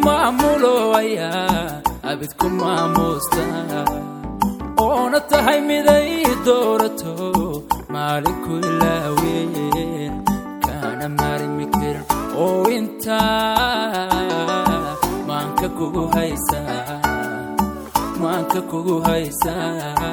maamulo ayaa abid ku maamuusta oona tahay miday doorato maalinku ilaaween kaana maarmi karin oo intaa maanka kugu haysaa maanka kugu haysaa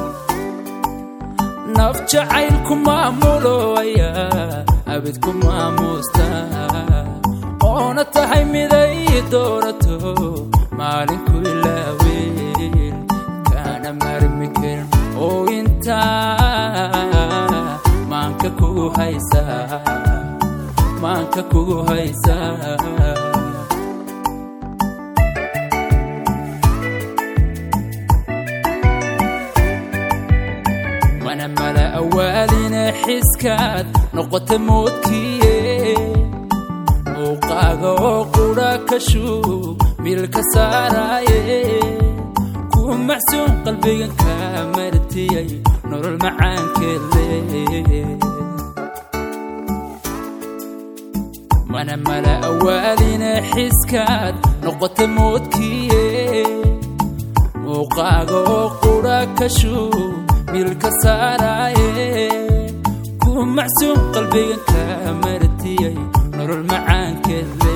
naf jacaylku maamulo ayaa abid ku maamuusta oona tahay miday doorato maalinku ilaaween kaana maarmi karin oo intaa maanka kugu haysaa maanka kugu haysaa mana mala awaalina xiskaad noqota moodkiye muuqaaga oo qudha ka shuub milka saaraaye ku macsuun qalbigan kaa martiyay nolol macaankeedle mana mala awaalina xiskaad noqota moodkiye muuqaaga oo qudha ka shuub milka saaraaye ku macsuun qalbigan kaa martiyay nolol macaankeedle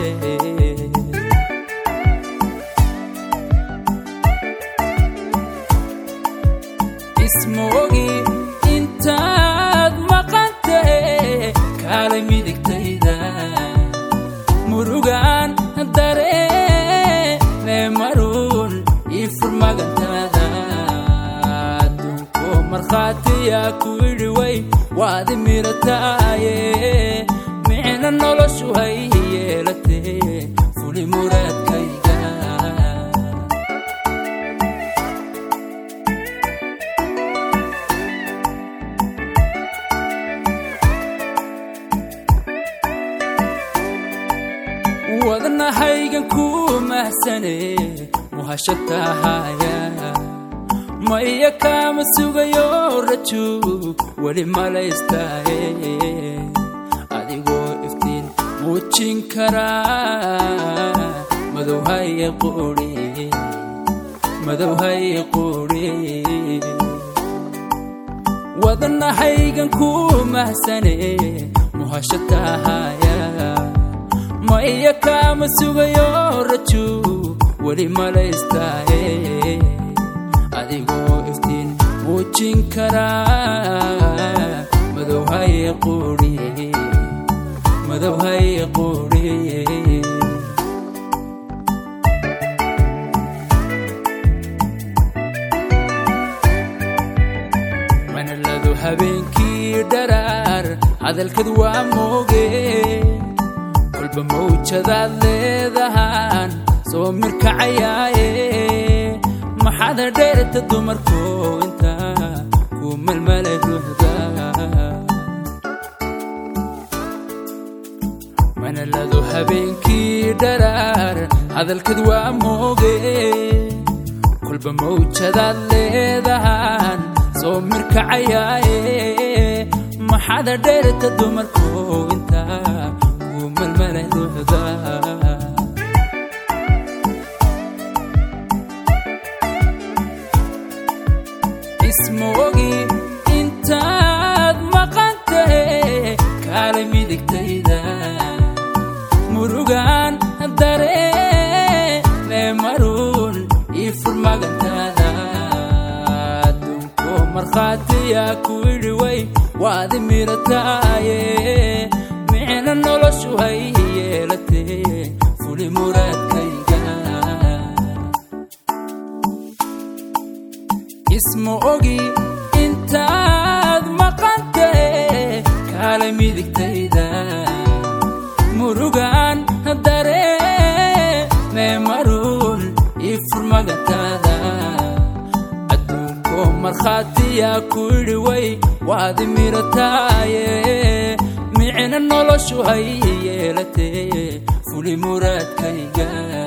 ismoogi intaad maqantae kaalay midigtayda murugaan dareene maruun ii furmagantaada adduunko markhaatiyaa ku idhi way waadi mirataaye micna noloshu hay yeelatee fuli muraadkayga wadnahaygan ku mahsane muhasho tahaya maya kaama sugayo raju weli malaystaaye adigoo iftiin muujin karaa madowhaye quri madowhaye quri wadnahaygan ku mahsane muhasho tahaya maya kaama sugayo raju weli malaystaaye adigoo iftiin muujin karaa madowhaye quri madowhaye quri manaladu habeenkii dharaar hadalkad waa mooge kolba mawjadaad leedahaan soo mirkacayaaye maxaad dheerta dumarko intaa ku melmale ruuxda manaladu habeenkii dharaar hadalkad waa mooge kolba mawjadaad leedahaan soo mirkacayaaye maxaad dheerta dumarko intaa ku melmale ruuxda ismoogi intaad maqantae kaalay midigtayda murugaan dareene maruun ii furmagantaada adduunko markhaatiyaa ku idhi way waadi mirataaye micna noloshu hay yeelatee fuli muraadkayga isma ogi intaad maqantae kaalay midigtayda murugaan dareene maruun ii furmagantaada adduunko markhaatiyaa ku idhi way waadi mirataaye micna noloshu hay yeelatee fuli muraadkayga